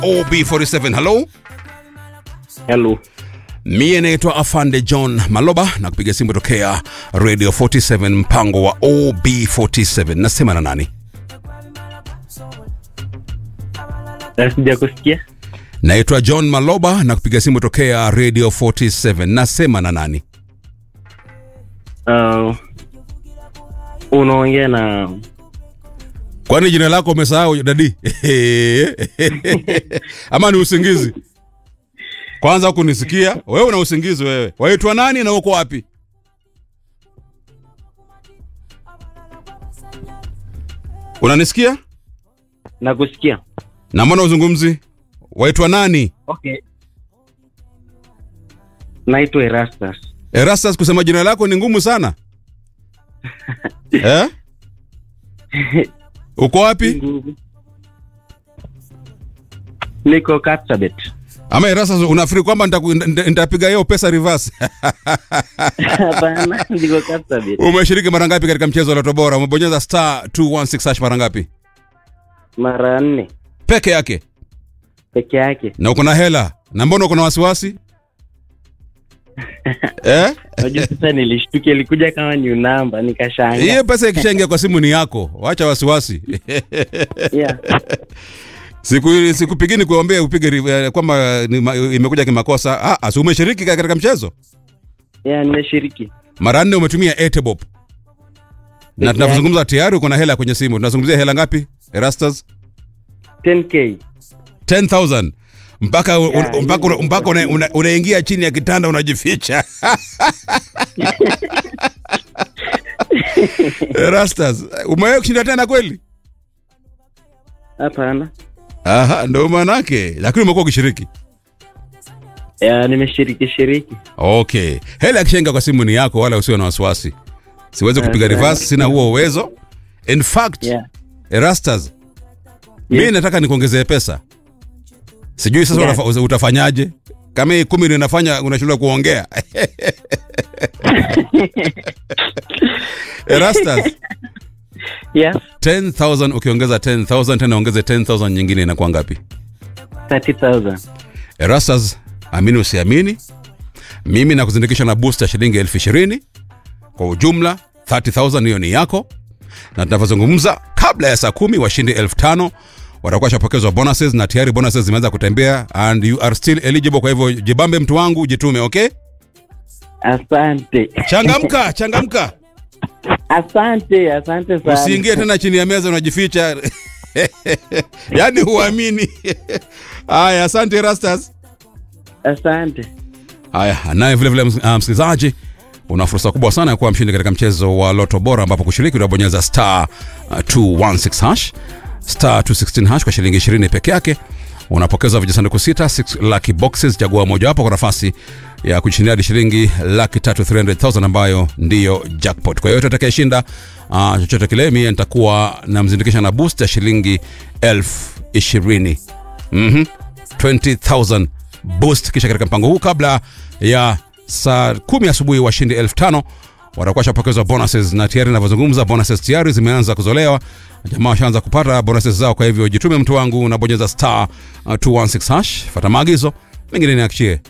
OB47. Hello, Hello. mie naitwa Afande John Maloba na kupiga simu tokea Radio 47 mpango wa OB47. Nasema na nani? Eh, Sija kusikia. Naitwa John Maloba na kupiga simu tokea Radio 47. Nasema na nani? Uh, unaongea na Kwani jina lako umesahau dadi? Ama ni usingizi? Kwanza kunisikia wewe, una usingizi wewe. Waitwa nani na uko wapi? Unanisikia? nakusikia. Na mbona uzungumzi? Waitwa nani? Okay. Naitwa Erastus. Erastus, kusema jina lako ni ngumu sana eh? Uko wapi? Niko Kapsabet. Ama Erastus, unafikiri kwamba nitaku- nita- nitapiga hiyo pesa reverse? Hapana, niko Kapsabet. Umeshiriki mara ngapi katika mchezo wa Loto Bora? Umebonyeza star 216 hash mara ngapi? Mara nne Peke yake. peke yake. Na uko na hela. Na mbona uko na wasiwasi? eh? Unajua sasa nilishtukia ilikuja kama new number nikashanga. Hiyo pesa ikishaingia kwa simu ni yako. Wacha wasiwasi. Yeah. Siku sikupigini kuombea upige ri- eh, kwamba ni ma- imekuja kimakosa. Ah, asi umeshiriki ka- katika mchezo? Yeah, nimeshiriki. Mara nne umetumia Etebop. Na Peke tunazungumza tayari uko na hela kwenye simu. Tunazungumzia hela ngapi? Erastus? 10k. 10000 mpaka un- Yeah, mpaka una- mpaka una- una- unaingia chini ya kitanda unajificha. Erastus, umewahi kushinda tena kweli? Hapana. Aha, ndio manake. Lakini umekuwa ukishiriki. Yeah, nimeshiriki shiriki. Okay. Hela ya kishenga kwa simu ni yako wala usiwe na wasiwasi. Siwezi kupiga Asante. reverse, sina huo uwezo. In fact, Yeah. Erastus, mimi nataka nikuongezee pesa. Sijui sasa Yeah. unafa- utafanyaje? Kama hii kumi ndio inafanya unashindwa kuongea. Erastus, Yes. 10000 ukiongeza 10000 tena ongeze 10000 nyingine inakuwa ngapi? 30,000. Erastus, amini usiamini, mimi nakuzindikisha na booster shilingi elfu ishirini kwa ujumla 30000 hiyo ni yako, na tunavyozungumza, kabla ya saa kumi washindi elfu tano watakuwa shapokezwa bonuses na tayari bonuses zimeanza kutembea and you are still eligible. Kwa hivyo jibambe, mtu wangu, jitume. Okay, Asante. changamka, changamka, Asante, asante sana. usiingie tena chini ya meza unajificha yaani huamini. Haya, asante Erastus. Asante. Haya, naye vile vile ms- ah, msikilizaji, una fursa kubwa sana ya kuwa mshindi katika mchezo wa Loto Bora, ambapo kushiriki unabonyeza star uh, 216 hash star 216 hash kwa shilingi 20 peke yake. Unapokezwa vijisanduku sita 6 lucky boxes, chagua mojawapo kwa nafasi ya kushindia hadi shilingi laki tatu 300,000 ambayo ndiyo jackpot. Kwa hiyo yote atakayeshinda uh, chochote kile, mie nitakuwa namzindikisha na boost ya shilingi elfu ishirini Mhm. 20000 boost kisha katika mpango huu kabla ya saa kumi asubuhi washindi elfu tano watakuwa washapokezwa bonuses na tayari inavyozungumza bonuses tayari zimeanza kuzolewa jamaa washaanza kupata bonuses zao kwa hivyo jitume mtu wangu unabonyeza star uh, 216 hash fata maagizo mengine niakishie